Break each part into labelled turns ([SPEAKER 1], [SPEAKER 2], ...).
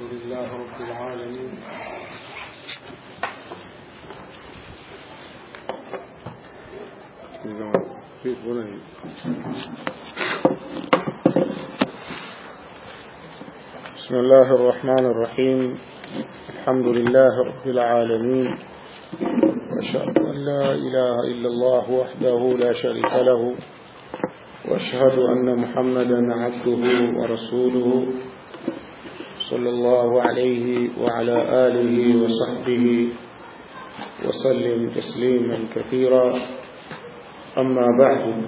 [SPEAKER 1] لله رب العالمين بسم الله الرحمن الرحيم الحمد لله رب العالمين أشهد أن لا إله إلا الله وحده لا شريك له وأشهد أن محمدا عبده ورسوله صلى الله عليه وعلى آله وصحبه وسلم تسليما كثيرا أما بعد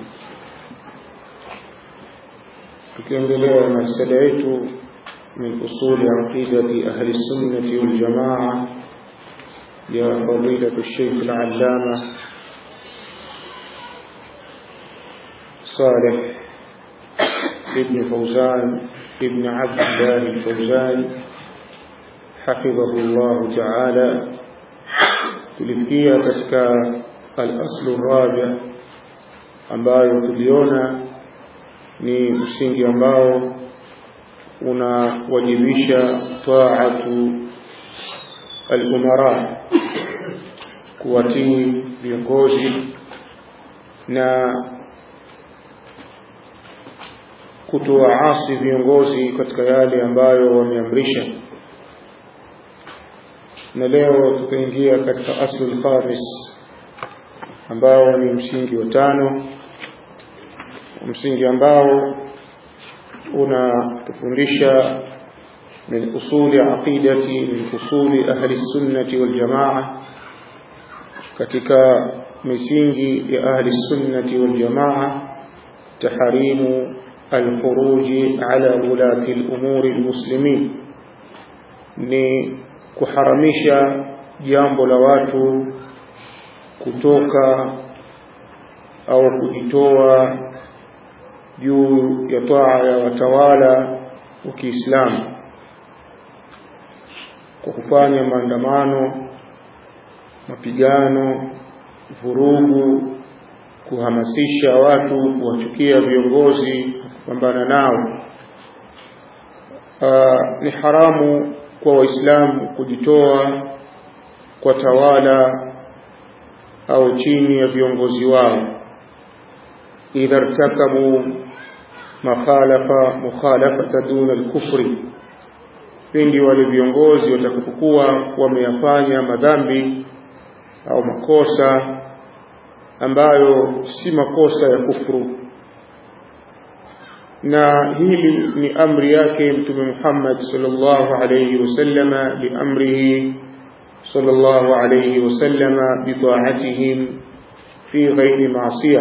[SPEAKER 1] tukiendelea na risala yetu min usuli aqidati ahli sunnati wal jamaa ya fadilatu Sheikh al-Allama Saleh ibn Fawzan ibn Abdullah al-Fawzan حفظه الله تعالى tulifikia katika al-aslu rabi ambayo tuliona ni msingi ambao unawajibisha taatu al-umara kuwatii viongozi na kutowaasi viongozi katika yale ambayo wameamrisha na leo tutaingia katika aslu khamis ambao ni msingi wa tano msingi ambao unatufundisha min usuli aqidati min usuli ahli sunnati wal jamaa katika misingi ya ahli sunnati wal jamaa taharimu الخروج على ولاة الأمور المسلمين ni kuharamisha jambo la watu kutoka au kujitoa juu ya taa ya watawala wa Kiislamu kwa kufanya maandamano, mapigano, vurugu, kuhamasisha watu kuwachukia viongozi kupambana nao. Aa, ni haramu kwa Waislamu kujitoa kwa tawala au chini ya viongozi wao idha irtakabu makhalafa mukhalafata duna al-kufri, pindi wale viongozi watakapokuwa wameyafanya madhambi au makosa ambayo si makosa ya kufuru na hili ni amri yake mtume Muhammad sallallahu alayhi wasallama biamrihi sallallahu alayhi wasallama bitaatihim fi ghairi maasiya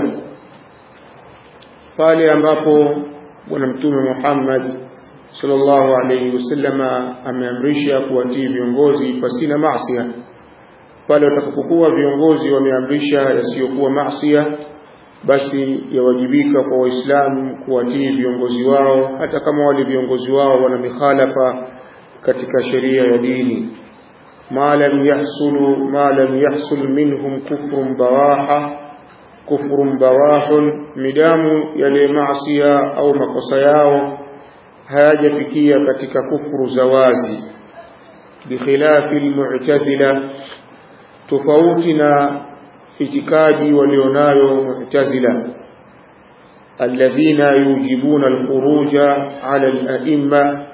[SPEAKER 1] pale ambapo bwana mtume Muhammad sallallahu alayhi wasallama ameamrisha kuwatii viongozi pasina maasiya pale watakapokuwa viongozi wameamrisha yasiyokuwa maasiya basi yawajibika kwa waislamu kuwatii viongozi wao hata kama wale viongozi wao wana mikhalafa katika sheria ya dini ma lam yahsulu ma lam yahsul minhum kufrun bawaha kufrun bawahun midamu yale maasiya au makosa yao hayajafikia katika kufuru za wazi bikhilafi almu'tazila tofauti na itikadi walionayo mu'tazila alladhina yujibuna alkhuruja ala al-a'imma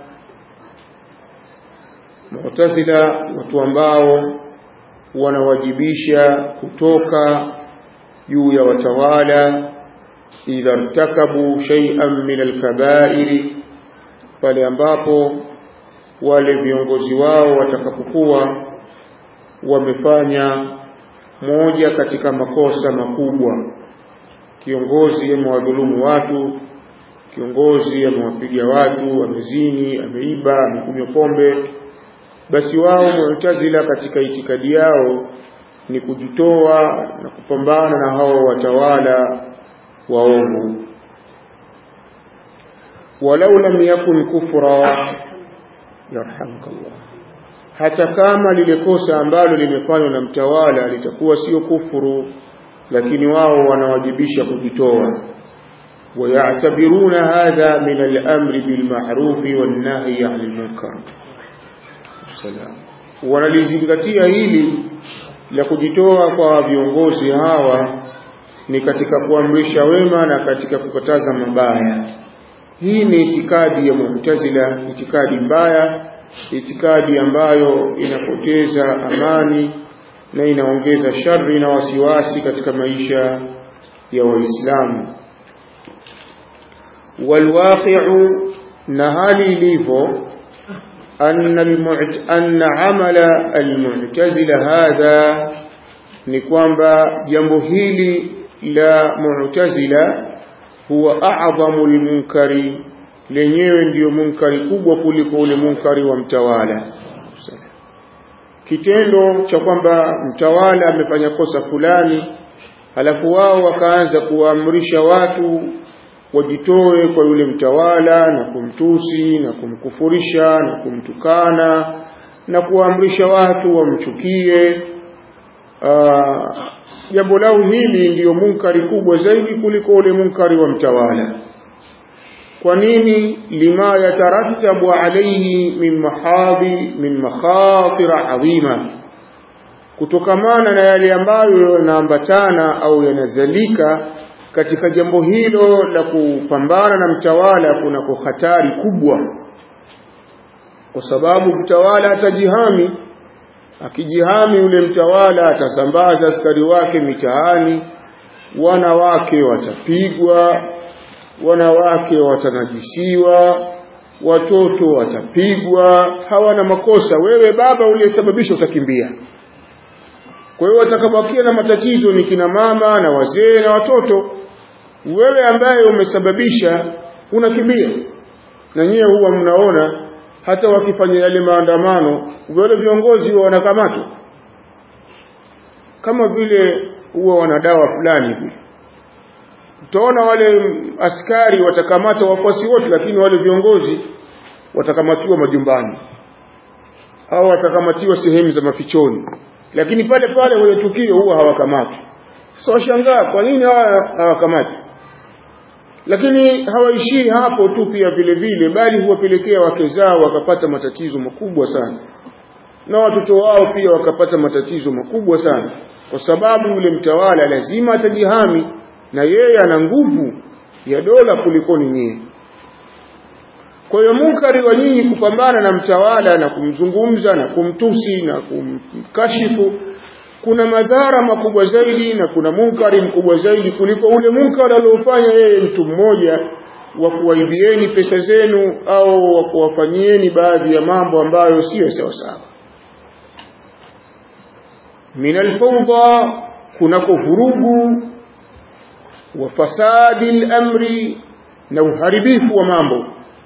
[SPEAKER 1] mu'tazila watu ambao wanawajibisha kutoka juu ya watawala idha irtakabu shay'an min al-kaba'iri pale ambapo wale viongozi wao watakapokuwa wamefanya moja katika makosa makubwa kiongozi amewadhulumu watu kiongozi amewapiga watu amezini ameiba amekunywa pombe basi wao mu'tazila katika itikadi yao ni kujitoa na kupambana na hao watawala waovu walau lam yakun kufra yarhamukallah hata kama lile kosa ambalo limefanywa na mtawala litakuwa sio kufuru lakini wao wanawajibisha kujitoa ويعتبرون هذا من الأمر بالمعروف والنهي عن المنكر wasallam wanalizingatia hili la kujitoa kwa viongozi hawa ni katika kuamrisha wema na katika kukataza mabaya hii ni itikadi ya Mu'tazila itikadi mbaya itikadi ambayo inapoteza amani na inaongeza shari na wasiwasi katika maisha ya waislamu walwaqi'u na hali ilivyo أن, المعت... أن عمل المعتزلة هذا ni kwamba jambo hili la mu'tazila huwa a'zamu al-munkari lenyewe ndiyo munkari kubwa kuliko ule munkari wa mtawala kitendo cha kwamba mtawala amefanya kosa fulani halafu wao wakaanza kuwaamrisha watu wajitoe kwa yule mtawala na kumtusi na kumkufurisha na kumtukana na kuwaamrisha watu wamchukie jambo lao hili ndiyo munkari kubwa zaidi kuliko ule munkari wa mtawala kwa nini lima yatarattabu alayhi min mahadhi min makhatira adhima kutokamana na yale ambayo yanaambatana au yanazalika katika jambo hilo la kupambana na mtawala kunako hatari kubwa kwa sababu mtawala atajihami akijihami ule mtawala atasambaza askari wake mitaani wanawake watapigwa wanawake watanajisiwa watoto watapigwa hawana makosa wewe baba uliyesababisha utakimbia kwa hiyo watakabakia na matatizo ni kina mama na wazee na watoto wewe ambaye umesababisha unakimbia na nyiye huwa mnaona hata wakifanya yale maandamano wale viongozi huwa wanakamatwa kama vile huwa wana dawa fulani vile utaona wale askari watakamata wafuasi wote lakini wale viongozi watakamatiwa majumbani au watakamatiwa sehemu za mafichoni lakini pale pale kwenye tukio huwa hawakamatwi sasa washangaa kwa nini hawa hawakamati lakini hawaishii hapo tu pia vile vile bali huwapelekea wake zao wakapata matatizo makubwa sana na watoto wao pia wakapata matatizo makubwa sana kwa sababu yule mtawala lazima atajihami na yeye ana nguvu ya dola kulikoni nyie kwa hiyo munkari wa nyinyi kupambana na mtawala na kumzungumza na kumtusi na kumkashifu kuna madhara makubwa zaidi na kuna munkari mkubwa zaidi kuliko ule munkari aliofanya yeye mtu mmoja wa kuwaibieni pesa zenu au wa kuwafanyieni baadhi ya mambo ambayo siyo sawa sawa min alfawda kunako vurugu wa fasadi al-amri na uharibifu wa mambo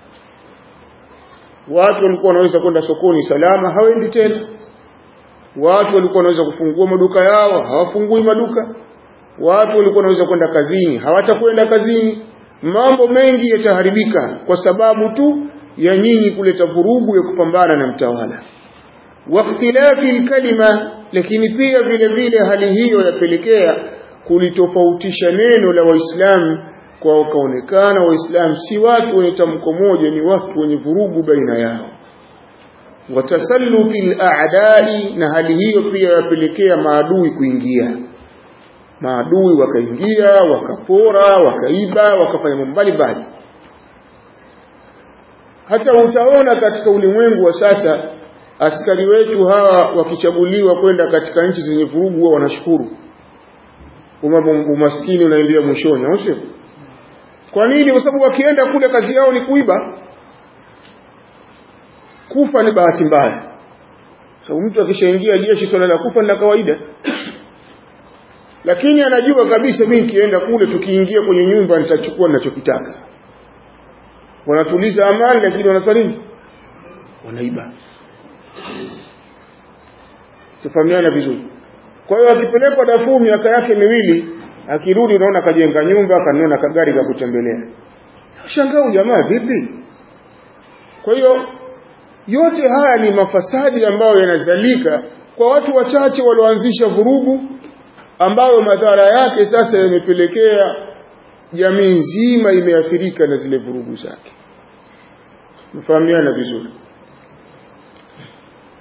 [SPEAKER 1] watu walikuwa wanaweza kwenda sokoni salama hawendi tena watu walikuwa wanaweza kufungua maduka yao hawafungui maduka watu walikuwa wanaweza kwenda kazini hawatakwenda kazini mambo mengi yataharibika kwa sababu tu ya nyinyi kuleta vurugu ya kupambana na mtawala wakhtilafi alkalima lakini pia vile vile hali hiyo yapelekea kulitofautisha neno la waislamu kwa wakaonekana waislamu si watu wenye tamko moja ni watu wenye vurugu baina yao watasalluti al-a'da'i na hali hiyo pia yapelekea maadui kuingia maadui wakaingia wakapora wakaiba wakafanya mambo mbalimbali hata utaona katika ulimwengu wa sasa askari wetu hawa wakichaguliwa kwenda katika nchi zenye vurugu wao wanashukuru umaskini unaingia mwishoni au sio kwa nini kwa sababu wakienda kule kazi yao ni kuiba kufa ni bahati mbaya sababu mtu akishaingia jeshi swala la kufa ni la kawaida lakini anajua kabisa mimi nikienda kule tukiingia kwenye nyumba nitachukua ninachokitaka wanatuliza amani lakini wanafanya nini wanaiba tufahamiana vizuri kwa hiyo akipelekwa Darfur miaka yake miwili akirudi unaona kajenga nyumba kanona kagari ka kutembelea shangaa jamaa vipi kwa hiyo yote haya ni mafasadi ambayo yanazalika kwa watu wachache walioanzisha vurugu ambayo madhara yake sasa yamepelekea jamii nzima imeathirika na zile vurugu zake mfahamiana vizuri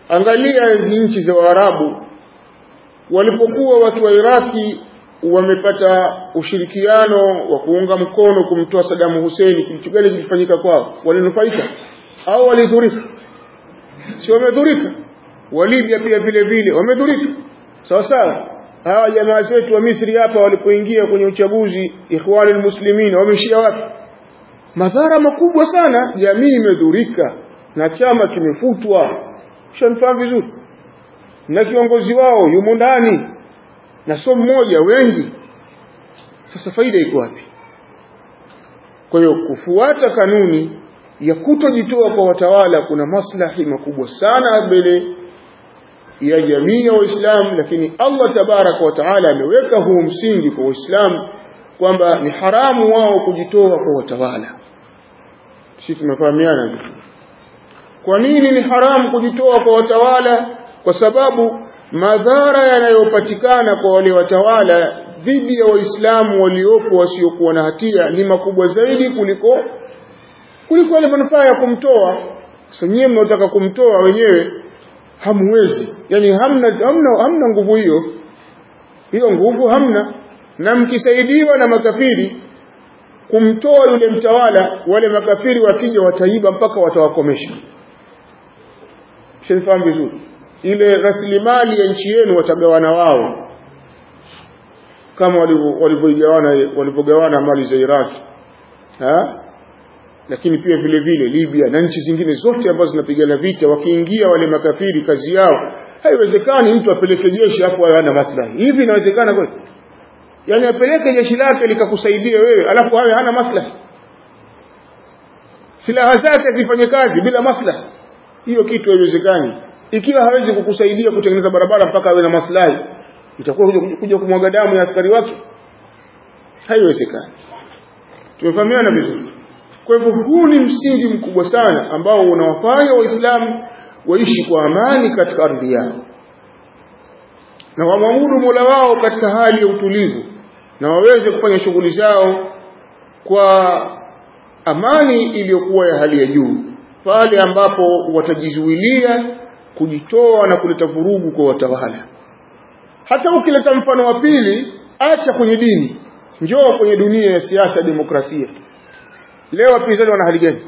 [SPEAKER 1] angalia hizi nchi za Waarabu walipokuwa watu wa Iraki wamepata ushirikiano wa kuunga mkono kumtoa Saddam Hussein kitu gani kilifanyika kwao walinufaika au walidhurika si wamedhurika wa Libya pia vile vile wamedhurika sawa sawa hawa jamaa zetu wa Misri hapa walipoingia kwenye uchaguzi ikhwani muslimin wameishia wapi madhara makubwa sana jamii imedhurika na chama kimefutwa shanfahamu vizuri na kiongozi wao yumo ndani na sio mmoja wengi sasa faida iko wapi kwa hiyo kufuata kanuni ya kutojitoa kwa watawala kuna maslahi makubwa sana mbele ya jamii ya waislamu lakini Allah tabaraka wa taala ameweka huu msingi kwa waislamu kwamba ni haramu wao kujitoa kwa watawala sisi tumefahamiana kwa nini ni haramu kujitoa kwa watawala kwa sababu madhara yanayopatikana kwa wale watawala dhidi ya waislamu waliopo wasiokuwa na hatia ni makubwa zaidi kuliko kuliko ile manufaa ya kumtoa sasa nyie mnaotaka kumtoa wenyewe hamwezi yani hamna hamna, hamna nguvu hiyo hiyo nguvu hamna na mkisaidiwa na makafiri kumtoa yule mtawala wale makafiri wakija wataiba mpaka watawakomesha shenifahamu vizuri ile rasilimali ya nchi yenu watagawana wao kama walivyogawana walivyogawana mali za Iraki ha? lakini pia vile vile Libya na nchi zingine zote ambazo zinapigana vita wakiingia wale makafiri kazi yao haiwezekani mtu apeleke jeshi hapo hana maslahi hivi inawezekana kweli yani apeleke jeshi lake likakusaidia wewe alafu hawe hana maslahi silaha zake zifanye kazi bila maslahi hiyo kitu haiwezekani ikiwa hawezi kukusaidia kutengeneza barabara mpaka awe na maslahi itakuwa kuja, kuja kumwaga damu ya askari wake haiwezekani tumefahamiana vizuri kwa hivyo huu ni msingi mkubwa sana ambao unawafanya waislamu waishi kwa amani katika ardhi yao na wamwabudu mola wao katika hali ya utulivu na waweze kufanya shughuli zao kwa amani iliyokuwa ya hali ya juu pale ambapo watajizuilia kujitoa na kuleta vurugu kwa watawala hata ukileta mfano wa pili acha kwenye dini njoo kwenye dunia ya siasa demokrasia leo wapinzani wana hali gani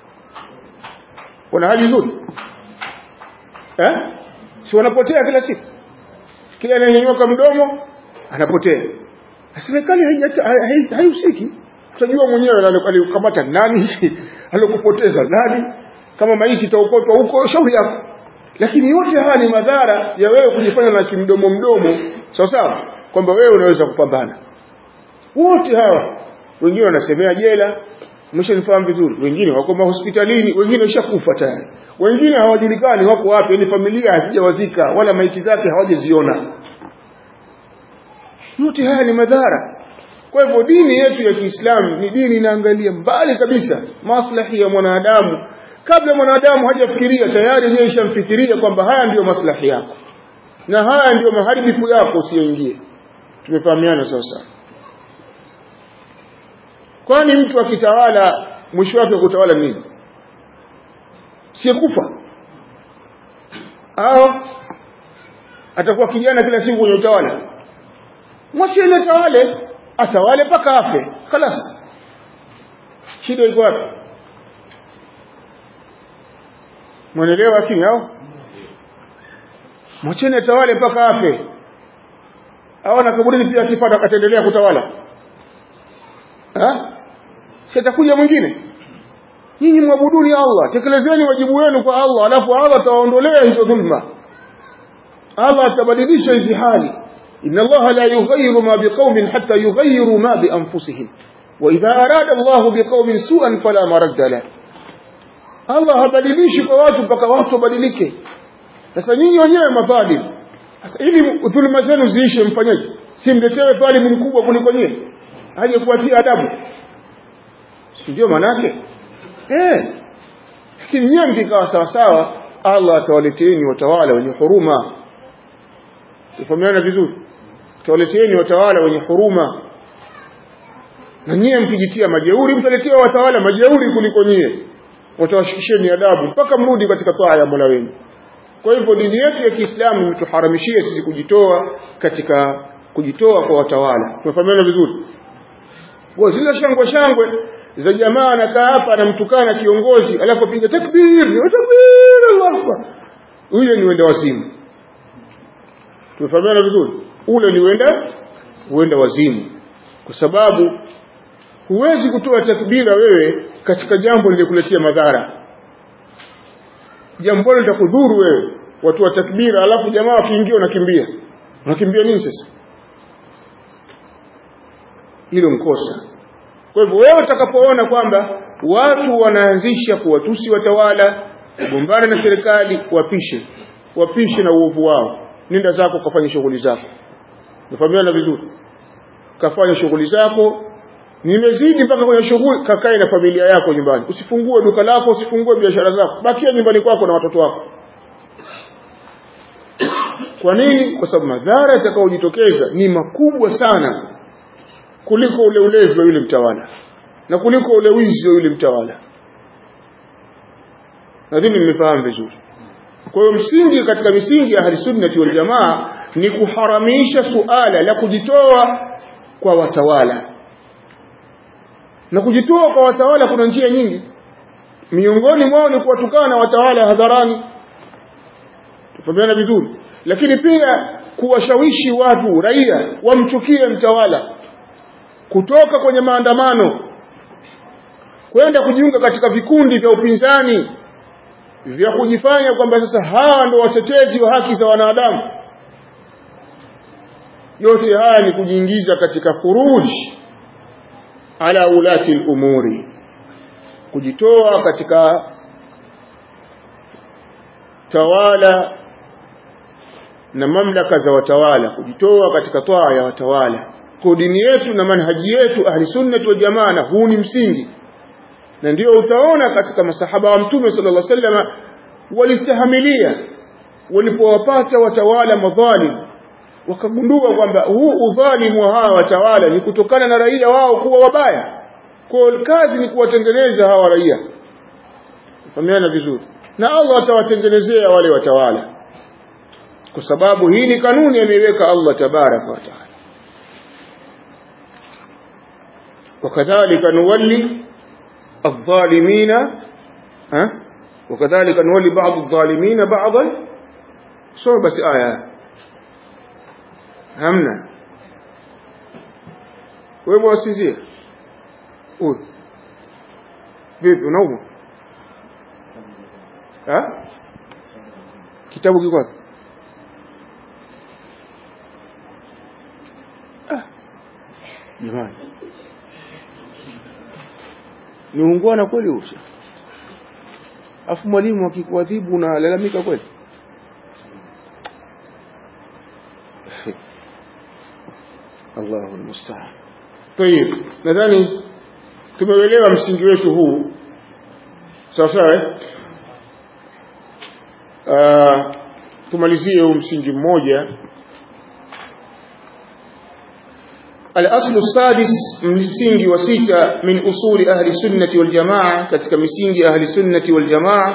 [SPEAKER 1] wana hali nzuri eh si wanapotea kila siku kila ananyanyuka mdomo anapotea serikali haihusiki utajua mwenyewe alikamata nani alikupoteza nani kama maiti itaokotwa huko shauri yako lakini yote haya ni madhara ya wewe kujifanya na kimdomo mdomo sawa sawa kwamba wewe unaweza kupambana wote hawa wengine wanasemea jela umeshanifahamu vizuri wengine wako hospitalini wengine washakufa tayari wengine hawajulikani wako wapi ni familia hazijawazika wala maiti zake hawajaziona yote haya ni madhara kwa hivyo dini yetu ya Kiislamu ni dini inaangalia mbali kabisa maslahi ya mwanadamu kabla mwanadamu hajafikiria tayari yeye ishamfikiria kwamba haya ndiyo maslahi yako na haya ndiyo maharibifu yako usiyoingie tumefahamiana sasa kwani mtu akitawala mwisho wake kutawala nini sikufa au atakuwa kijana kila siku kwenye utawala mwacheni atawale atawale mpaka afe خلاص shida iko wapi mwanaelewa lakini au mwacheni atawale mpaka afe au na kaburini pia akifata ataendelea kutawala ha si atakuja mwingine nyinyi mwabuduni Allah tekelezeni wajibu wenu kwa Allah alafu Allah atawaondolea hizo dhulma Allah atabadilisha hizi hali إن الله لا يغير ما بقوم حتى يغيروا ما بأنفسهم وإذا أراد الله بقوم سوءا فلا مرد له Allah habadilishi kwa watu mpaka watu wabadilike. Sasa nyinyi wenyewe madhalim, sasa ili dhuluma zenu ziishe, mfanyaje? Si mletewe dhalimu mkubwa kuliko nyinyi aje kuwatia adabu, si ndio manake? Eh, lakini nyinyi mkikaa sawa sawa, Allah atawaleteeni watawala wenye huruma. Tufahamiana vizuri, atawaleteeni watawala wenye huruma, na nyie mkijitia majeuri, mtaletewa watawala majeuri kuliko nyie watawashikisheni adabu mpaka mrudi katika taa ya Mola wenu kwa hivyo dini yetu ya Kiislamu imetuharamishia sisi kujitoa katika kujitoa kwa watawala tumefahamiana vizuri kwa zile shangwe shangwe za jamaa anakaa hapa anamtukana kiongozi alafu apiga takbir takbir Allahu akbar huyo ni wenda wazimu tumefahamiana vizuri ule ni wenda huenda wazimu kwa sababu huwezi kutoa takbira wewe katika jambo lililokuletea madhara jambo litakudhuru wewe watu wa takbira alafu jamaa wakiingia unakimbia unakimbia nini sasa hilo mkosa kwa hivyo wewe utakapoona kwamba watu wanaanzisha kuwatusi watawala kugombana na serikali wapishe wapishe na uovu wao nenda zako kafanya shughuli zako nafahamiana vizuri kafanya shughuli zako nimezidi mpaka kwenye shughuli kakae na familia yako nyumbani usifungue duka lako usifungue biashara zako bakia nyumbani kwako na watoto wako kwa nini kwa sababu madhara yatakayojitokeza ni makubwa sana kuliko ule ulevi wa yule mtawala na kuliko ule wizi wa yule mtawala nadhani mmefahamu vizuri kwa hiyo msingi katika misingi ya ahlisunnati wal jamaa ni kuharamisha suala la kujitoa kwa watawala na kujitoa kwa watawala kuna njia nyingi miongoni mwao ni kuwatukana watawala hadharani tufahamiana vizuri lakini pia kuwashawishi watu raia wamchukie mtawala kutoka kwenye maandamano kwenda kujiunga katika vikundi vya upinzani vya kujifanya kwamba sasa hawa ndio watetezi wa haki za wanadamu yote haya ni kujiingiza katika furuji ala ulati al-umuri kujitoa katika tawala na mamlaka za watawala kujitoa katika toa ya watawala kwa dini yetu na manhaji yetu ahli sunnah wa jamaa na huu ni msingi na ndio utaona katika masahaba wa mtume sallallahu alaihi wasallam walistahamilia walipowapata watawala madhalim wakagundua kwamba huu udhalimu wa hawa watawala ni kutokana na raia wao kuwa wabaya kwa kazi ni kuwatengeneza hawa raia fahamiana vizuri na Allah atawatengenezea wale watawala kwa sababu hii ni kanuni ameiweka Allah tabaraka wa taala وكذلك نولي الظالمين ها وكذلك نولي بعض الظالمين بعضا سو بس آية hamna wewe wasizie huyu vipi unaumwa ha kitabu kiko wapi ah jamani ni ungwana kweli usha afu mwalimu akikuadhibu unalalamika kweli Allahu almusta'an. Tayib, nadhani tumeelewa msingi wetu huu. Sawa sawa eh? Uh, tumalizie huu msingi mmoja. الأصل السادس msingi wa sita min usuli ahli sunnati wal jamaa katika misingi ahli sunnati wal jamaa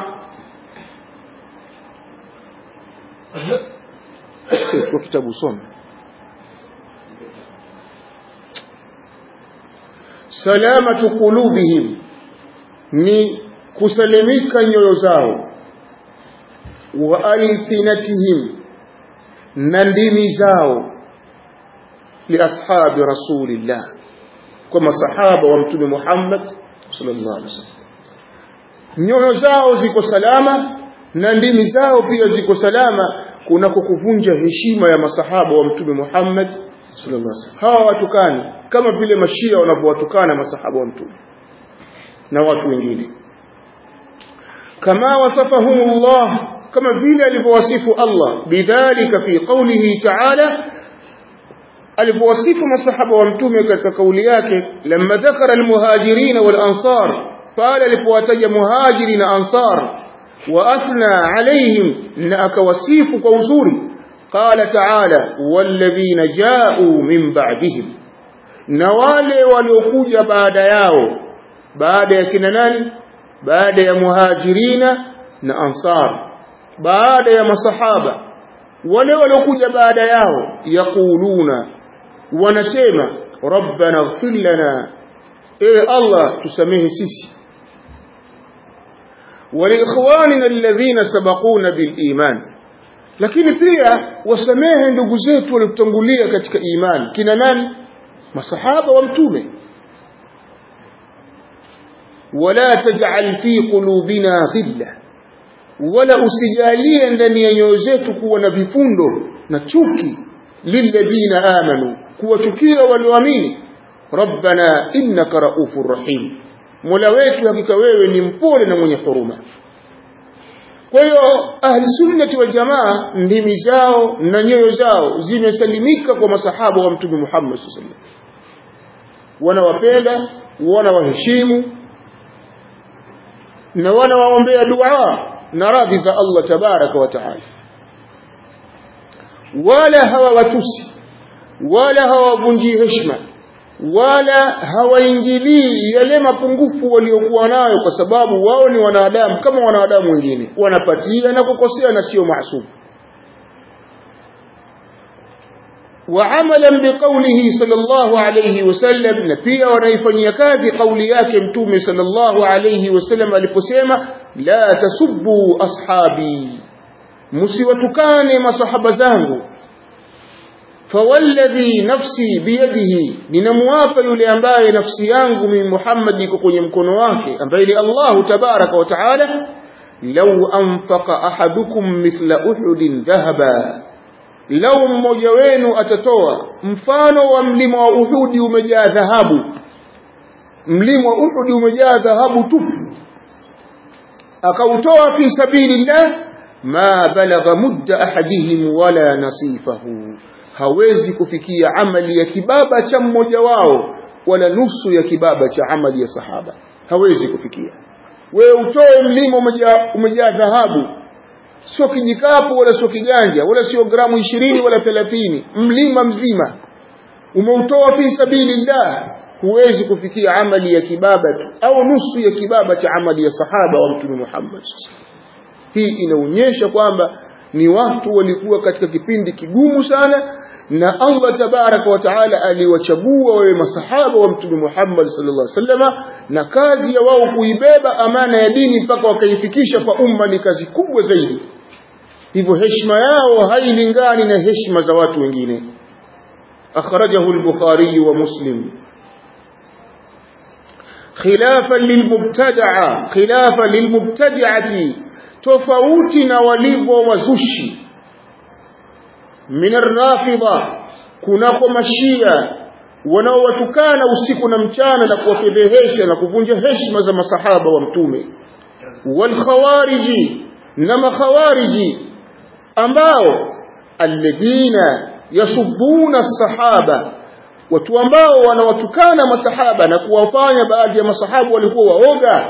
[SPEAKER 1] kwa kitabu soma salamatu qulubihim ni kusalimika nyoyo zao wa alsinatihim na ndimi zao li ashabi rasulillah kwa masahaba wa mtume Muhammad sallallahu alaihi wasallam nyoyo zao ziko salama na ndimi zao pia ziko salama kunako kuvunja heshima ya masahaba wa mtume Muhammad sallallahu alaihi wasallam hawa watukani kama vile mashia wanavyowatukana masahaba wa mtume na watu wengine kama wasafahum Allah kama vile alivyowasifu Allah bidhalika fi qawlihi ta'ala alivyowasifu masahaba wa mtume katika kauli yake lamma dhakara almuhajirin wal ansar pale alipowataja muhajiri na ansar wa athna alaihim na akawasifu kwa uzuri قال تعالى والذين جاءوا من بعدهم na wale waliokuja baada yao baada ya kina nani baada ya muhajirina na ansar baada ya masahaba wale waliokuja baada yao yaquluna wanasema rabbana ighfir lana ewe allah tusamehe sisi waliikhwanina alladhina sabaquna biliman lakini pia wasamehe ndugu zetu waliotangulia katika imani kina nani masahaba wa mtume wala taj'al fi qulubina ghilla wala usijalie ndani ya nyoyo zetu kuwa na vifundo na chuki lilladhina amanu kuwachukia walioamini rabbana innaka raufur rahim mola wetu hakika wewe ni mpole na mwenye huruma kwa hiyo ahli sunnati wal jamaa ndimi zao na nyoyo zao zimesalimika kwa masahaba wa mtume Muhammad sallallahu alaihi wasallam wanawapenda wanawaheshimu na wanawaombea dua na radhi za Allah tabaraka wa taala wala hawawatusi wala hawavunjii heshima wala hawaingilii yale mapungufu waliokuwa nayo kwa sababu wao ni wanadamu kama wanadamu wengine wanapatia na kukosea na sio maasum وعملا بقوله صلى الله عليه وسلم نبيا ونيفني كازي قولي yake mtume صلى الله عليه وسلم aliposema la tasubbu ashabi msiwatukane masahaba zangu fawalladhi nafsi biyadihi ninamwapa yule ambaye nafsi yangu mimi Muhammad iko kwenye mkono wake ambaye ni Allah tabaraka wa taala law anfaqa ahadukum mithla uhudin dhahaba lau mmoja wenu atatoa mfano wa mlima wa Uhudi umejaa dhahabu mlima wa Uhudi umejaa dhahabu tupu akautoa fi sabilillah ma balagha mudda ahadihim wala nasifahu hawezi kufikia amali ya kibaba cha mmoja wao wala nusu ya kibaba cha amali ya sahaba hawezi kufikia wewe utoe mlima umejaa umejaa dhahabu sio kijikapu wala sio kiganja wala sio gramu ishirini wala thelathini mlima mzima umeutoa fi sabilillah huwezi kufikia amali ya kibaba tu au nusu ya kibaba cha amali ya sahaba wa mtume Muhammad hii inaonyesha kwamba ni watu walikuwa katika kipindi kigumu sana na Allah tabaraka wa taala aliwachagua wawe masahaba wa mtume Muhammad sallallahu alaihi wasallam na kazi ya wao kuibeba amana ya dini mpaka wakaifikisha kwa umma ni kazi kubwa zaidi hivyo heshima yao hailingani na heshima za watu wengine akhrajahu al-bukhari wa muslim khilafan lilmubtada'a khilafan lilmubtadi'ati tofauti na walivyo wazushi min ar-rafida kunako mashia wanaowatukana usiku na mchana na kuwafedhehesha na kuvunja heshima za masahaba wa mtume wal khawariji na makhawariji ambao alladhina yasubuna sahaba watu ambao wanawatukana masahaba na kuwafanya baadhi ya masahabu walikuwa waoga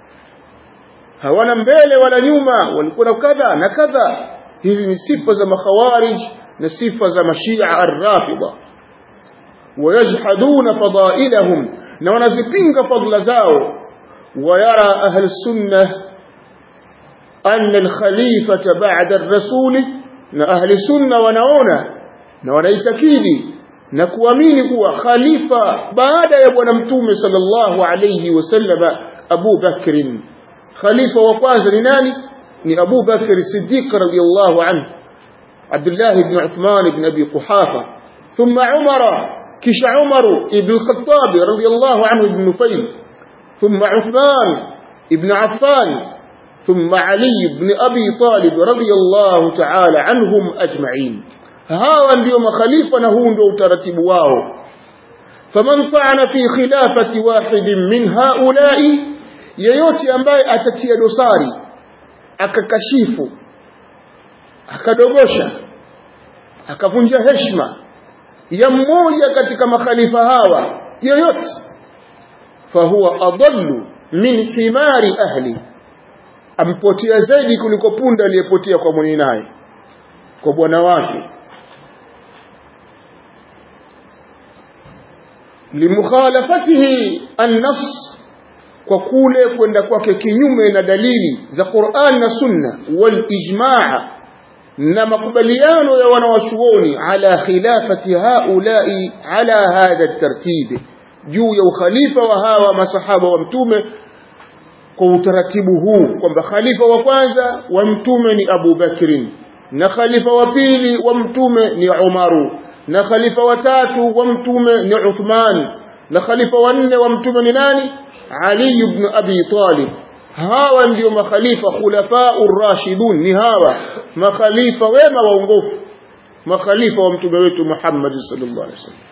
[SPEAKER 1] hawana mbele wala nyuma walikuwa na kadha na kadha hizi ni sifa za makhawarij na sifa za mashia ar-rafida ويجحدون فضائلهم na wanazipinga fadla zao ويرى أهل السنة أن الخليفة بعد الرسول na ahli sunna wanaona na wanaitakidi na kuamini kuwa khalifa baada ya bwana mtume sallallahu alayhi wasallama Abu Bakr khalifa wa kwanza ni nani ni Abu Bakr Siddiq radiyallahu anhu Abdullah ibn Uthman ibn Abi Quhafa thumma Umar kisha Umar ibn Khattab radiyallahu anhu ibn Nufayl thumma Uthman ibn Affan ثم علي بن أبي طالب رضي الله تعالى عنهم أجمعين hawa ndio makhalifa na huu ndio utaratibu wao faman ta'ana fi khilafati wahidin min haula'i yeyote ambaye atatia dosari akakashifu akadogosha akavunja heshima ya mmoja katika makhalifa hawa yeyote fahuwa adallu min himari ahli ampotea zaidi kuliko punda aliyepotea kwa mwenye naye kwa bwana wake limukhalafatihi an-nass kwa kule kwenda kwake kinyume na dalili za Qur'an na Sunna wal ijmaa na makubaliano ya wanawachuoni ala khilafati haulai ala hadha tartibi juu ya ukhalifa wa hawa masahaba wa mtume kwa utaratibu huu kwamba khalifa wa kwanza wa mtume ni Abu Bakrin na khalifa wa pili wa mtume ni Umaru na khalifa wa tatu wa mtume ni Uthman na khalifa wa nne wa mtume ni nani Ali ibn Abi Talib hawa ndio makhalifa khulafa'ur rashidun ni hawa makhalifa wema waongofu makhalifa wa mtume wetu Muhammad sallallahu alaihi wasallam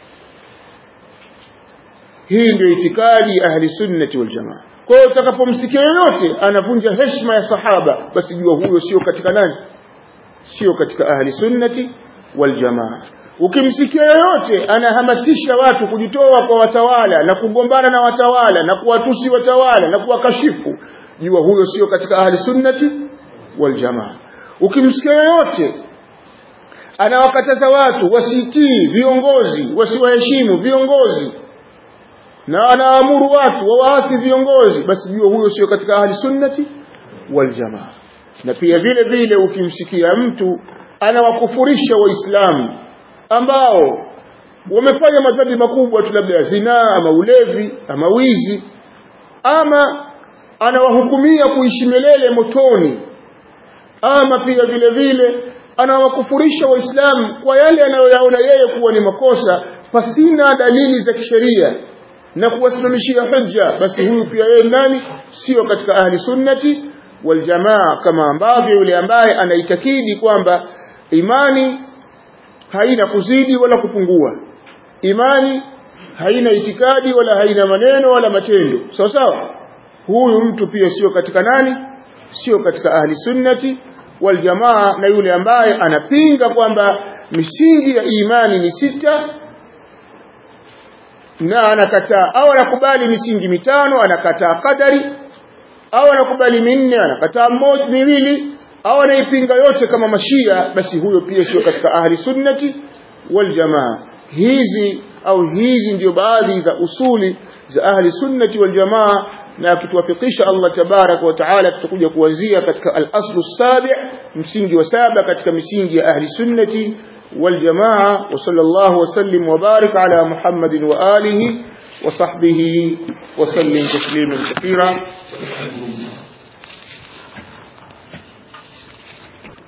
[SPEAKER 1] hii ndio itikadi ya ahli sunnati wal jamaa kwa hiyo utakapomsikia yoyote anavunja heshima ya sahaba basi jua huyo sio katika nani sio katika ahli sunnati wal jamaa ukimsikia yoyote anahamasisha watu kujitoa kwa watawala na kugombana na watawala na kuwatusi watawala na kuwakashifu jua huyo sio katika ahli sunnati wal jamaa ukimsikia yoyote anawakataza watu wasitii viongozi wasiwaheshimu viongozi na anaamuru watu wawaasi viongozi basi jua huyo sio katika ahli sunnati wal jamaa na pia vile vile ukimsikia mtu anawakufurisha waislamu ambao wamefanya madhambi makubwa tu labda ya zinaa ama ulevi ama wizi ama anawahukumia kuishi milele motoni ama pia vile vile anawakufurisha waislamu kwa yale anayoyaona yeye kuwa ni makosa pasina dalili za kisheria na kuwasimamishia hujja basi huyu pia yeye nani sio katika ahli sunnati wal jamaa kama ambavyo yule ambaye anaitakidi kwamba imani haina kuzidi wala kupungua imani haina itikadi wala haina maneno wala matendo sawa sawa huyu mtu pia sio katika nani sio katika ahli sunnati wal jamaa na yule ambaye anapinga kwamba misingi ya imani ni sita na anakataa au anakubali misingi mitano anakataa kadari au anakubali minne anakataa mmoja miwili au anaipinga yote kama mashia basi huyo pia sio katika ahli sunnati wal jamaa hizi au hizi ndio baadhi za usuli za ahli sunnati wal jamaa na akituwafikisha Allah tabarak wa taala tutakuja kuanzia katika al-aslu sabi msingi wa saba katika misingi ya ahli sunnati wal jamaa wa sallallahu wasallim wa barik ala muhammadin wa alihi wa sahbihi wa sallim tasliman kathira